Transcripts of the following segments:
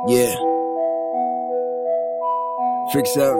Yeah. Fix up.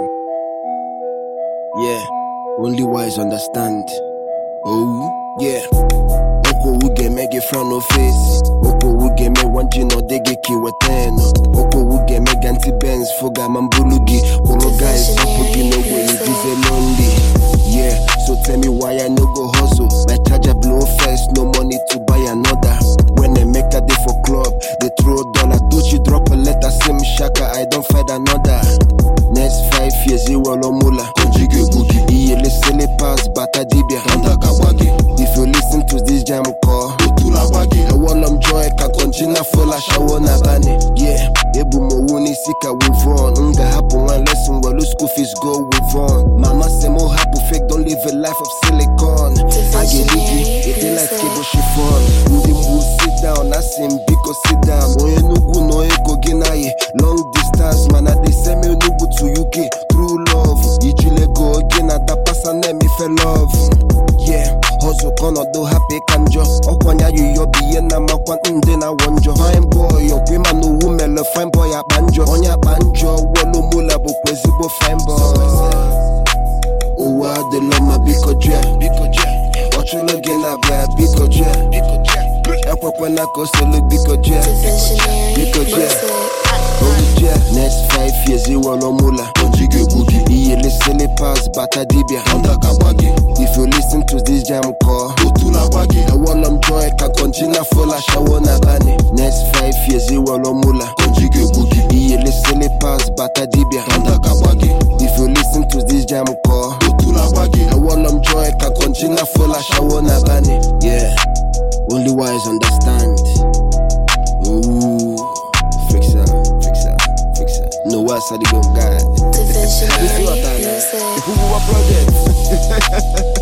Yeah. Only wise understand. Oh, yeah. Oko wuge mege front no face. Oko wuge me wanji no dege kiweteno. Oko wuge me ganti Benz fuga mambulugi. Olo guys upugi no way dize lonely. Yeah, so tell me why I no go hustle. My charger blow first, no money to buy another. When I make a day for club, they throw dollar. Gucci drop a letter, sim shaka, I don't find another. Next five years, you will mula. Conjugate boogie. Iye listen pass, bata dibia. If you listen to this jam call, I want them joy, ka konjina fola shawo na bani. Yeah, ebu mo wuni sika with on. Nga happen one lesson, well, school fees go with on. Mama say mo happen fake, don't live a life of silicon. I get it, it dey like cable chiffon. Ndị mbu sit down, I sim biko sit down. Onye nugu no ego ginaye, long distance, man, I dey send me nugu to UK. True love, ijile go again, I da pass and me fe love. Yeah, hustle kono do happy kanjo. Okwanya yu yo biye na makwa nde na wonjo. Fine boy, yo kwe man no woman, fine boy abanjo. Onya banjo, wolo mula bo kwezigbo fine boy. Ụwa adịla mma biko jee ọchụlụ gị na-abịa biko jee ekwekwana ka o solu biko jee biko jee Olùjẹ́ next five years ìwọ̀n mula Iye lesele pass bata dibia If you listen to this jam call Ẹ̀wọ̀n lọ́m joy ka kọ̀njínà fọlá ṣàwọ̀ na bani Next five years ìwọ̀n mula Iye lesele pass bata dibia If you listen to this jam call Ẹ̀wọ̀n lọ́m joy ka kọ̀njínà fọlá ṣàwọ̀ na bani Yeah, only wise understand Ooh, fix up, fix up, fix up. No what's the go guy. Divisionary This is what I know. music. Who project?